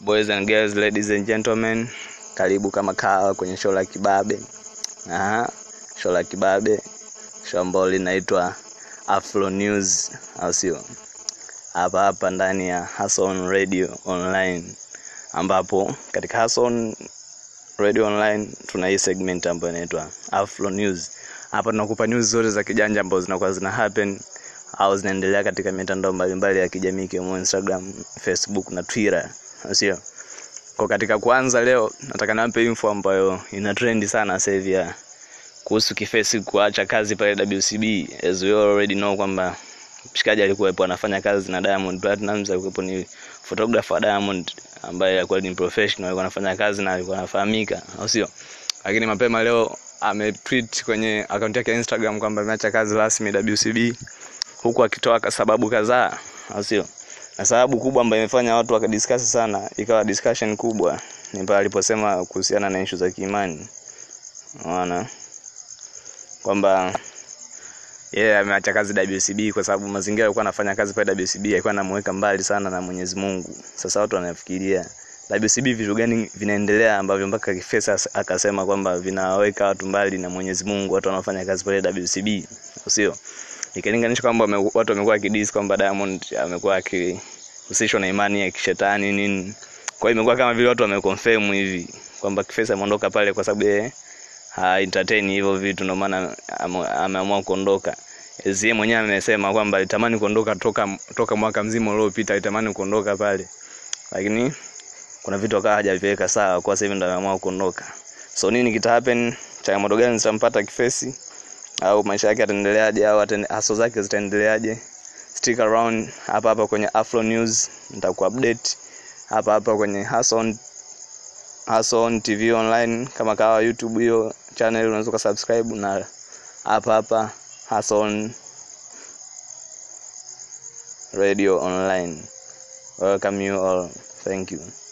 boys and girls ladies and gentlemen karibu kama kawa kwenye show la kibabe Aha, show la kibabe show ambalo linaitwa afro news au sio hapa hapa ndani ya Hason radio online ambapo katika Hason radio online tuna hii segment ambayo inaitwa afro news hapa tunakupa news zote za kijanja ambazo zinakuwa zina happen au zinaendelea katika mitandao mbalimbali ya kijamii ikiwemo Instagram, Facebook na Twitter, sio? Kwa katika kwanza leo nataka niwape info ambayo ina trend sana sasa hivi ya kuhusu Kifesi kuacha kazi pale WCB. As we already know kwamba mshikaji alikuwepo anafanya kazi na Diamond Platnumz, alikuwepo ni photographer wa Diamond ambaye alikuwa ni professional, alikuwa anafanya kazi na alikuwa anafahamika, au sio? Lakini mapema leo ametweet kwenye akaunti yake ya Instagram kwamba ameacha kazi rasmi WCB huku akitoa sababu kadhaa, au sio? Na sababu kubwa ambayo imefanya watu wakadiscuss sana, ikawa discussion kubwa, ni pale aliposema kuhusiana na issue za kiimani. Unaona kwamba yeye yeah, ameacha kazi WCB kwa sababu mazingira alikuwa anafanya kazi pale WCB alikuwa anamweka mbali sana na Mwenyezi Mungu. Sasa watu wanafikiria WCB vitu gani vinaendelea ambavyo mpaka Kifesa akasema kwamba vinaweka watu mbali na Mwenyezi Mungu, watu wanaofanya kazi pale WCB, sio? Ikilinganisha kwamba watu wamekuwa wakidis kwamba Diamond amekuwa akihusishwa na imani ya kishetani nini. Kwa hiyo imekuwa kama vile watu wameconfirm hivi kwamba Kifesa ameondoka pale kwa sababu yeye ha entertain hivyo vitu, ndio maana ameamua kuondoka. Yeye mwenyewe amesema kwamba alitamani kuondoka toka toka mwaka mzima uliopita, alitamani kuondoka pale, lakini kuna vitu akawa hajaviweka sawa, kwa sasa hivi ndio ameamua kuondoka. So nini kita happen? Changamoto gani zitampata Kifesi? au maisha yake yataendeleaje au haso zake zitaendeleaje stick around hapa hapa kwenye Afro News nitakuupdate hapa hapa kwenye Hason Hason TV online kama kawa YouTube hiyo channel unaweza kusubscribe na hapa hapa Hason Radio online welcome you all thank you